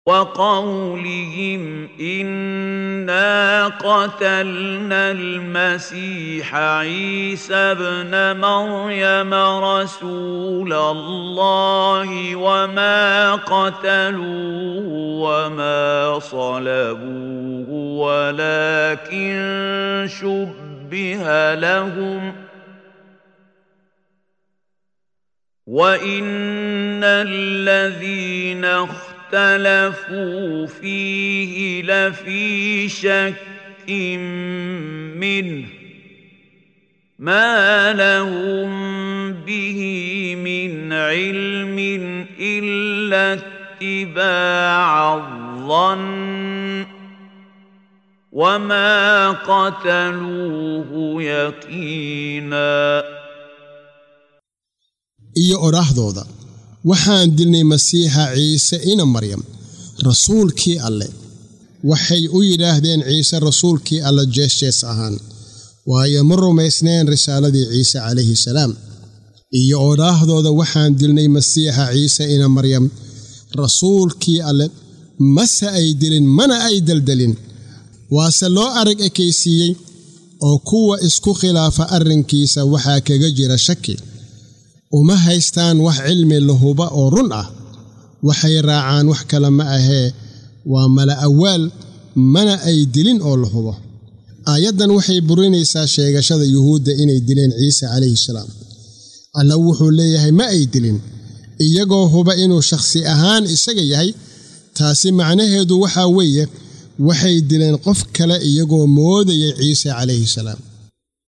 وقولهم انا قتلنا المسيح عيسى ابن مريم رسول الله وما قتلوه وما صلبوه ولكن شبه لهم وان الذين اختلفوا فيه لفي شك منه ما لهم به من علم الا اتباع الظن وما قتلوه يقينا iyo odhaahdooda waxaan dilnay masiixa ciise ina maryam rasuulkii alle waxay u yidhaahdeen ciise rasuulkii alle jeesjees ahaan waayo ma rumaysneen risaaladii ciise calayhi salaam iyo odhaahdooda waxaan dilnay masiixa ciise ina maryam rasuulkii alle mase ay dilin mana ay deldelin waase loo arag ekaysiiyey oo kuwa isku khilaafa arrinkiisa waxaa kaga jira shaki uma haystaan wax cilmi lahuba oo run ah waxay raacaan wax kale ma ahee waa mala awaal mana ay dilin oo la hubo aayaddan waxay burinaysaa sheegashada yuhuudda inay dileen ciise calayhi salaam alla wuxuu leeyahay ma ay dilin iyagoo huba inuu shakhsi ahaan isaga yahay taasi macnaheedu waxaa weeye waxay dileen qof kale iyagoo moodayay ciise calayhi salaam